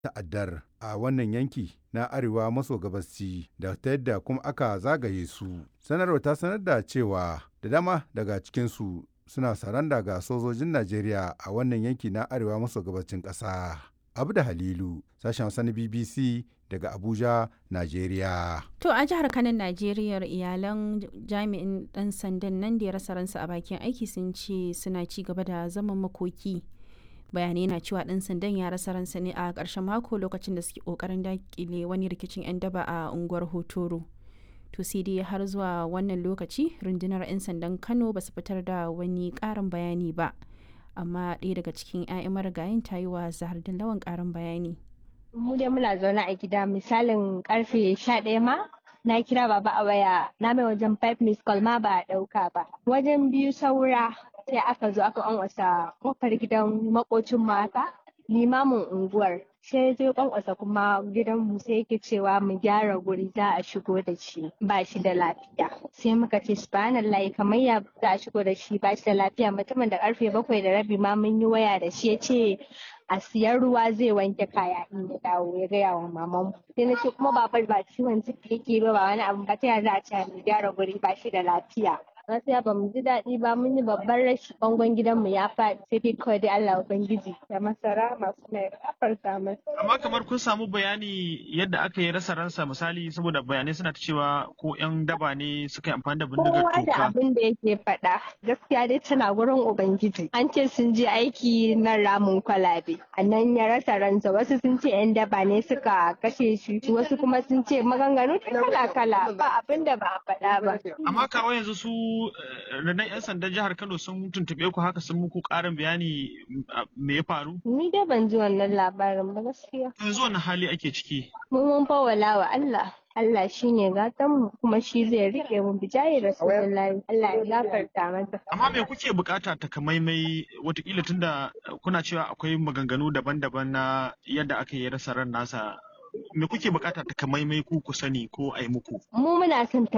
ta'addar a wannan yanki na arewa maso gabasci da ta yadda kuma aka zagaye su. Sanarwar ta sanar da cewa da dama daga cikinsu suna saranda ga sojojin Najeriya a wannan yanki na arewa maso gabacin ƙasa. Abu da Halilu, sashen Hausa na BBC daga Abuja, Najeriya. To a jihar Kano Najeriya iyalan jami'in ɗan sandan nan da ya rasa ransa a bakin aiki sun ce suna ci gaba da zaman makoki. Bayanai na cewa ɗan sandan ya rasa ransa ne a ƙarshen mako lokacin da suke ƙoƙarin daƙile wani rikicin 'yan daba a unguwar Hotoro. To sai dai har zuwa wannan lokaci rundunar 'yan sandan Kano ba su fitar da wani ƙarin bayani ba. Amma ɗaya daga cikin 'ya'yan marigayin ta yi wa Zahar Lawan ƙarin bayani. mu dai muna zaune a gida misalin karfe sha ɗaya ma na kira baba a waya na mai wajen five miss call ma ba a ɗauka ba wajen biyu saura sai aka zo aka ƙwanƙwasa kofar gidan makocin mata limamin unguwar sai zai ƙwanƙwasa kuma gidan mu sai yake cewa mu gyara guri za a shigo da shi ba shi da lafiya sai muka ce subhanallahi kamar ya za a shigo da shi ba shi da lafiya mutumin da karfe bakwai da rabi ma mun yi waya da shi ya ce a siyan ruwa zai wanke kaya in ya dawo ya gaya wa maman sai na ce kuma babar ba ciwon ciki yake ba ba wani abu ba ta za a ce mu gyara guri ba shi da lafiya gaskiya ba mu ji daɗi ba mun yi babban rashi bangon gidanmu ya faɗi sai dai kawai dai Allah ubangiji da masara masu mai kafarta masa. Amma kamar kun samu bayani yadda aka yi rasa ransa misali saboda bayanai suna ta cewa ko yan daba ne suka yi amfani da bindigar Kowa da toka. abin da yake faɗa gaskiya dai tana gurin ubangiji an ce sun je aiki na ramin kwalabe a nan ya rasa ransa wasu sun ce yan daba ne suka kashe shi wasu kuma sun ce maganganu kala kala ba abin da ba a faɗa ba. Amma kawo yanzu su eh, rundunar 'yan sandan jihar Kano sun tuntuɓe ku haka sun muku ƙarin bayani mm, ah, me ya faru? Ni dai ban ji wannan labarin ba gaskiya. Yanzu wani hali ake ciki? Mun mun fawala wa Allah. Allah shi ne mu kuma shi zai riƙe mu bijayi Rasulullahi. Allah ya gafarta masa. Amma me kuke bukata takamaimai watakila tunda eh, kuna cewa akwai maganganu daban-daban na yadda aka yi rasa ran nasa me kuke bukata takamaimai ku ku sani ko a yi muku? Mu muna son